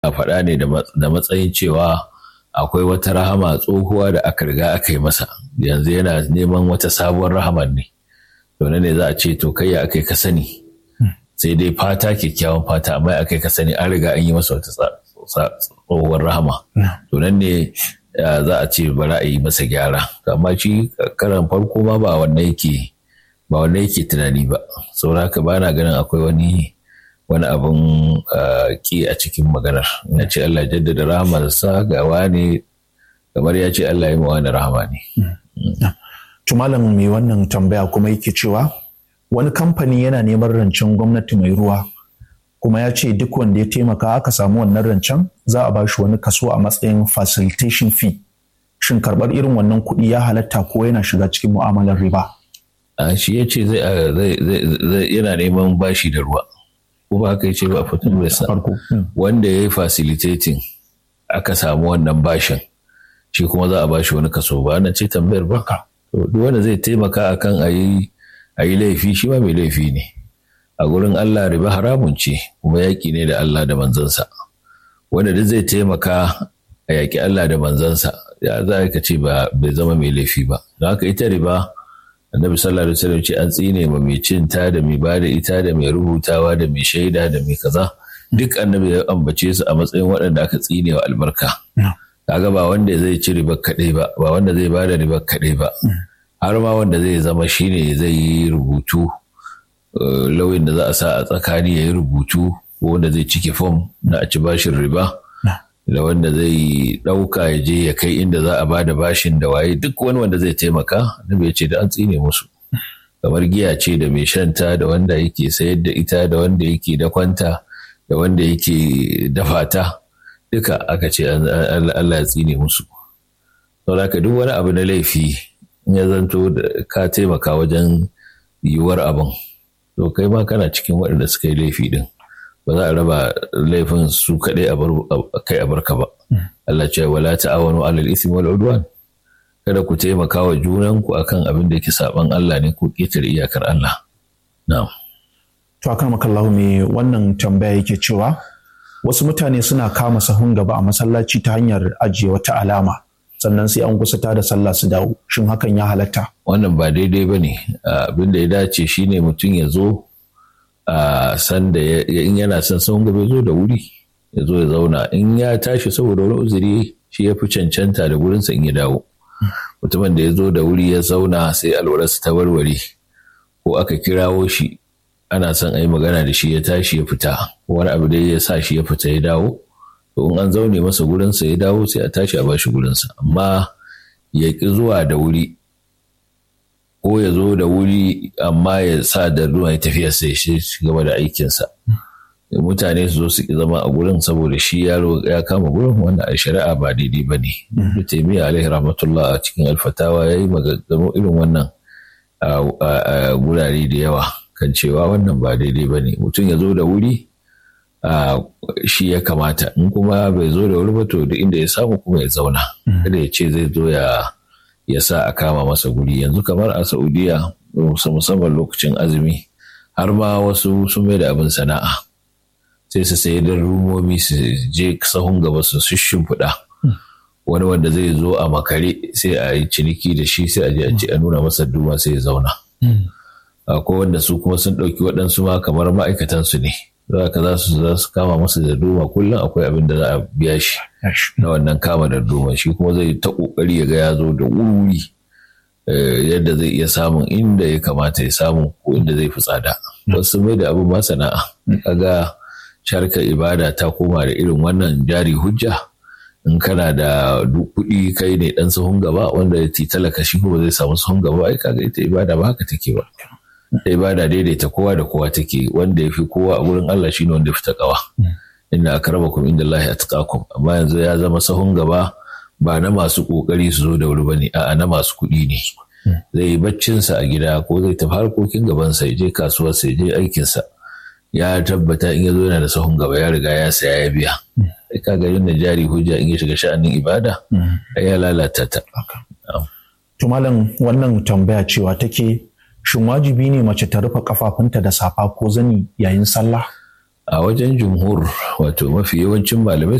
faɗa ne da matsayin cewa akwai wata rahama tsohuwa da aka riga aka yi masa yanzu yana neman wata sabuwar rahaman ne to ne za a ce to kai ya aka ka sani sai dai fata kyakkyawan fata amma aka ka sani an riga an yi masa wata tsohuwar rahama to nan ne za a ce bari a yi masa gyara amma shi karan farko ma ba wannan yake ba wannan yake tunani ba saboda haka ba na ganin akwai wani wani abin ki a cikin maganar ya ce Allah jaddada rahamarsa ga wani kamar ya ce Allah ya yi wani rahama ne. Tumalan mai wannan tambaya kuma yake cewa wani kamfani yana neman rancen gwamnati mai ruwa kuma ya ce duk wanda ya taimaka aka samu wannan rancen za a ba shi wani kaso a matsayin facilitation fee. Shin karɓar irin wannan kuɗi ya halatta ko yana shiga cikin mu'amalar riba? Shi ya ce yana neman bashi da ruwa. ko ba haka ce ba a fitin sa wanda ya yi facilitating aka samu wannan bashin shi kuma za a bashi wani kaso ba na ce tambayar ba to duk wanda zai taimaka akan a yi a yi laifi shi ma mai laifi ne a gurin Allah riba haramun ce kuma yaƙi ne da Allah da manzansa wanda duk zai taimaka a yaƙi Allah da manzansa ya za ka ce ba bai zama mai laifi ba don haka ita riba annabi sallallahu alaihi wasallam ce an tsine ma mai cin ta da mai bada ita da mai rubutawa da mai shaida da mai kaza duk annabi ya ambace su a matsayin waɗanda aka tsine wa albarka kaga ba wanda zai ci riba kaɗai ba ba wanda zai bada riba kaɗai ba har ma wanda zai zama shine zai yi rubutu lauyin da za a sa a tsakani ya yi rubutu ko wanda zai cike fom na a ci bashin riba da wanda zai ɗauka ya je ya kai inda za a bada bashin da waye duk wani wanda zai taimaka annabi ya ce da an tsine musu kamar giya ce da mai shanta da wanda yake sayar da ita da wanda yake dakwanta da wanda yake dafa ta duka aka ce Allah ya tsine musu saboda duk wani abu na laifi in ya zanto da ka taimaka wajen yiwuwar abin to kai ma kana cikin waɗanda suka yi laifi din ba za a raba laifin su kaɗai a kai a barka ba. Allah ce wala ta'awanu alal ismi wal udwan kada ku taimaka wa junanku akan abin da yake saban Allah ne ko ƙetare iyakar Allah. Na'am. To akan makallahu me wannan tambaya yake cewa wasu mutane suna kama sahun gaba a masallaci ta hanyar ajiye wata alama sannan sai an kusa da sallah su dawo shin hakan ya halatta wannan ba daidai ba ne abin da ya dace shine mutum ya zo a san da in yana son sahun gaba zo da wuri ya zo ya zauna in ya tashi saboda wani uzuri shi ya fi cancanta da gurinsa in ya dawo mutumin da ya zo da wuri ya zauna sai alwararsa ta warware ko aka kirawo shi ana son a yi magana da shi ya tashi ya fita ko wani abu dai ya sa shi ya fita ya dawo to in an zaune masa gurinsa ya dawo sai a tashi a bashi gurinsa amma ya ƙi zuwa da wuri ko ya zo da wuri amma ya sa da ruwan ya tafiya sai shi gaba da aikinsa mutane su zo su ki zama a gurin saboda shi yaro ya kama gurin wanda a shari'a ba daidai ba ne. Da taimiyya alaihi rahmatullah a cikin alfatawa ya yi maganganu irin wannan a gurare da yawa kan cewa wannan ba daidai ba ne. Mutum ya zo da wuri shi ya kamata in kuma bai zo da wuri ba to da inda ya samu kuma ya zauna. Kada ya ce zai zo ya ya sa a kama masa guri yanzu kamar a Saudiya musamman lokacin azumi har ma wasu sun mai da abin sana'a. sai su sayi da rumomi su je sahun gaba su shimfiɗa wani wanda zai zo a makare sai a yi ciniki da shi sai a je a ce a nuna masa duma sai ya zauna akwai wanda su kuma sun ɗauki waɗansu ma kamar ma'aikatansu ne za ka za su za su kama masa da duma kullum akwai abin da za a biya shi na wannan kama da duma shi kuma zai ta ƙoƙari ya ga ya zo da wuri yadda zai iya samun inda ya kamata ya samu ko inda zai fi tsada wasu mai da abin ma sana'a kaga sharkar ibada ta koma da irin wannan jari hujja in kana da kuɗi kai ne ɗan sahun gaba wanda ya ti talaka shi kuma zai samu sahun gaba ai kaga ita ibada ba haka take ba ita ibada daidaita kowa da kowa take wanda ya fi kowa a gurin Allah shine wanda ya fi takawa inna akramakum indallahi atqakum amma yanzu ya zama sahun gaba ba na masu kokari su zo da wuri bane a'a na masu kuɗi ne zai yi baccinsa a gida ko zai tafi harkokin gabansa ya je kasuwarsa ya je aikinsa ya tabbata in ya zo yana da sahun gaba ya riga ya saya ya biya sai ka ga yin jari hujja in ya shiga sha'anin ibada ya lalata ta to malam wannan tambaya cewa take shin wajibi ne mace ta rufe kafafunta da safa ko zani yayin sallah a wajen jumhur wato mafi yawancin malamai